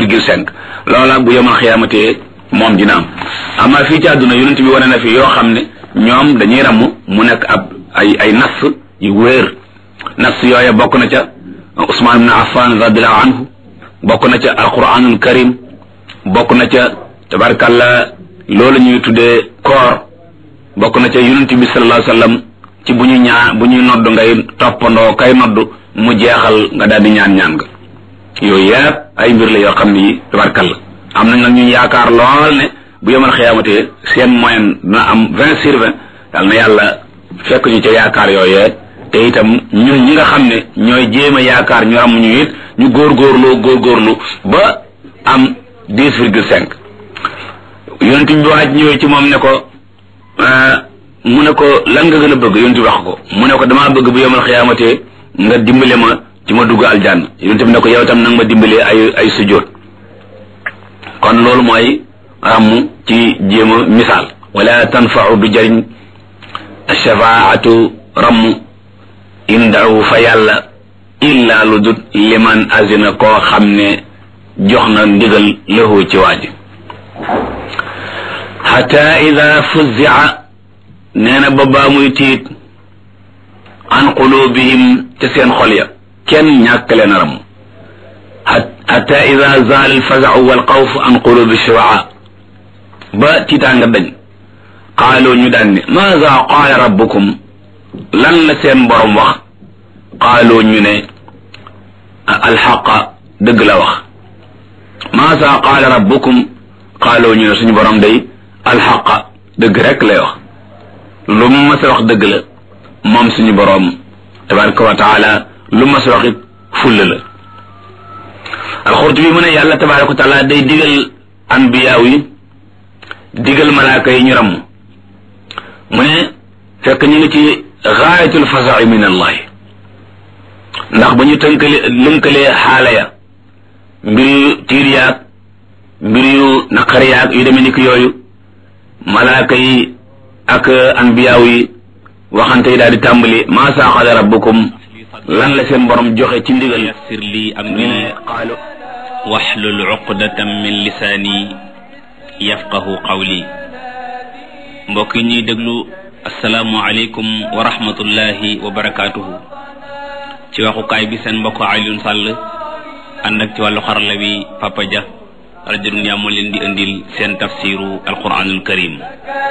virgule cinq loola bu yomal xiyaamate moom dina am amaa fii ci àdduna yonent bi wane na fi yoo xam ne ñoom dañuy ramm mu nekk ab ay ay nas yu wéer nas yooya bokk na ca Usmaan ibn Affan radiallahu anhu bokk na ca alquranul karim bokk na ca tabarkalla loolu ñuy tuddee koor bokk na ca yonent bi sallallahu alayhi wasallam ci bu ñu ñaa bu ñuy nodd ngay toppandoo kay nodd mu jeexal nga daal di ñaan ñaan nga yooyu yëpp ay mbir la yoo xam ni tabarkalla am nañ nag ñu yaakaar lool ne bu yemal xiyaamatee seen moyen dina am vingt sur vingt yal na yàlla fekk ñu ca yaakaar yooyee te itam ñun ñi nga xam ne ñooy jéem a yaakaar ñu ram ñu it ñu góorgóorloo góorgóorlu ba am dix virgule cinq yonent bi waaj ñëwee ci moom ne ko mu ne ko lan nga gën a bëgg yonent bi wax ko mu ne ko damaa bëgg bu yemal xiyaamatee nga dimbale ma ci ma dugg aljanna yonent bi ne ko yow tam nag ma dimbalee ay ay sujjóot kon loolu mooy ràmm ci jéem a misaal wala tanfau du jëriñ shafaatu ramm indahu fa yàlla illa lu dut liman azina koo xam ne jox na ndigal lahu ci waaji xata ida fuzia nee na ba baa muy tiit an qulubihim te seen xol ya kenn ñàkk leen a ramm xata ida zaal alfazau walxawf an qulubi shuraa ba tiitaanga dañ qaaloo ñu daan ne maada qaala rabbukum lan la seen borom wax qaaloo ñu ne alxaqa dëgg la wax maada qaala rabbukum qaaloo ñu ne suñu borom day alxaqa dëgg rek lay wax lu mu mas a wax dëgg la moom suñu borom tabaraka wa taala lu mu mas a wax it fulla la alxurtubi mu ne yàlla tabaraka wa taala day digal anbiyaaw yi digal malaaka yi ñu ramm mu ne fekk ñu ngi ci gaayatul fasai min allahi ndax ba ñu tënkale lënkalee xaala ya mbir yu tiir yaag mbir yu naqar yaag yu demee ni ki yooyu malaaka yi ak anbiyaaw yi waxante yi daal di tàmbali maa saaxada rabbukum lan la seen borom joxe ci ndigal yassir li amri qaalu waxlul uqdatam min lisaani yafqahu qawli mbokk yi ñuy déglu asalaamu aleykum wa rahmatullahi wa barakaatuhu ci waxukaay bi seen mbokk Alioune Sall ànd ak ci wàllu xarala bi Papa Dia rajo Dunya moo leen di indil seen tafsiru alquranul karim